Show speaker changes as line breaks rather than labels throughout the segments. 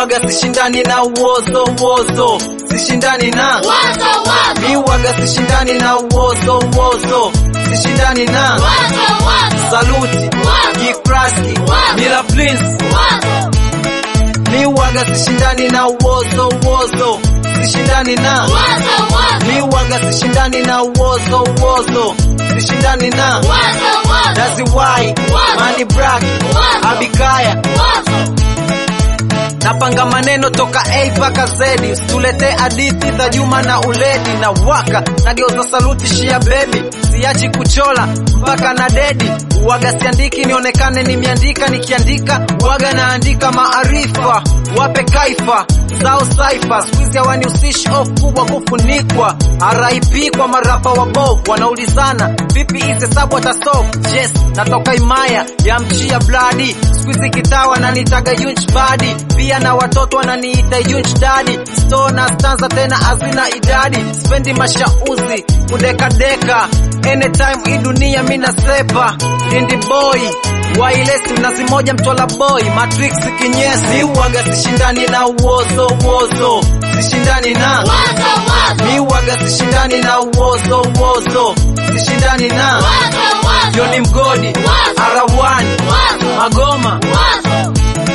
waga sishindani na uozo uozo sishindani na
Wazo wazo.
mi waga sishindani na uozo uozo sishindani na
Wazo wazo.
saluti
Wazo.
Kikraski
Wazo.
Mila Prince
Wazo.
mi waga sishindani na uozo uozo sishindani na
Wazo wazo.
mi waga sishindani na uozo uozo sishindani na
Wazo wazo.
Dazi Wai
Wazo.
Mani Black
Wazo.
Abikaya
Wazo.
napanga maneno toka A mpaka Z, usitulete hadithi za Juma na Uledi na waka nageuza saluti shia bebi, siachi kuchola mpaka na dedi. Uwaga siandiki nionekane nimeandika, nikiandika waga naandika maarifa, wape kaifa zao saifa, squeeze hawanihusishi off kubwa kufunikwa. RIP kwa marapa wabovu wanaulizana vipi hizi hesabu atasolve. Yes, natoka imaya ya mchia bladi, squeeze kitawa na nitaga yunch badi, pia na watoto wananiita yunch dadi. Sto na stanza tena hazina idadi, spendi mashauzi kudekadeka anytime hii dunia mina sepa Indie boy wailesi mnazi moja mtwala boy matrix kinyesi waga sishindani na uozo uozo sishindani na
Wazo wazo.
mi waga sishindani na uozo uozo sishindani na
Wazo wazo.
Joni Mgodi
Wazo.
Arawani
Wazo.
Magoma
Wazo.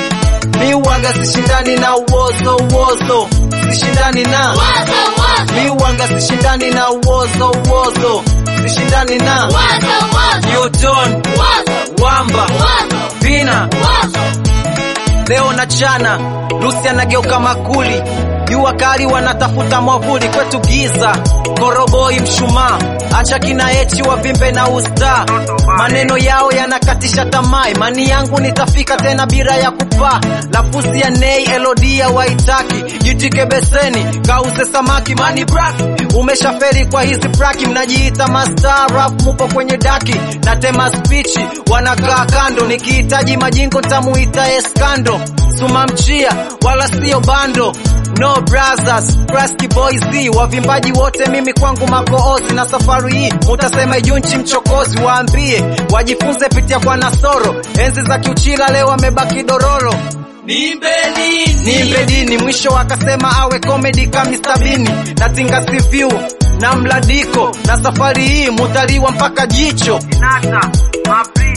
mi waga sishindani na uozo uozo sishindani na
Wazo wazo.
mi waga sishindani na uozo uozo sishindani na
Wazo wazo.
Newton
Wazo.
Wamba
Wazo.
Vina
Wazo.
leo na chana Lucy anageuka makuli jua kali wanatafuta mwavuli kwetu giza koroboi mshumaa acha kina echi wavimbe na usta maneno yao yanakatisha tamaa imani yangu nitafika tena bila ya kupaa lafusi ya nei elodia waitaki jitike beseni kauze samaki mani brak umeshaferi kwa hizi braki mnajiita mastaraf mupo kwenye daki natema spichi wanakaa kando nikihitaji majingo tamuita eskando suma mchia wala sio bando no brothers Kraski boys Z, wavimbaji wote mimi kwangu makoozi na safari hii mutasema ijunchi mchokozi waambie wajifunze pitia kwa nasoro enzi za kiuchila leo wamebaki dororo nimbe dini mwisho akasema awe komedi kamistabini natinga siviu na mladiko na safari hii mutaliwa mpaka jicho Inata,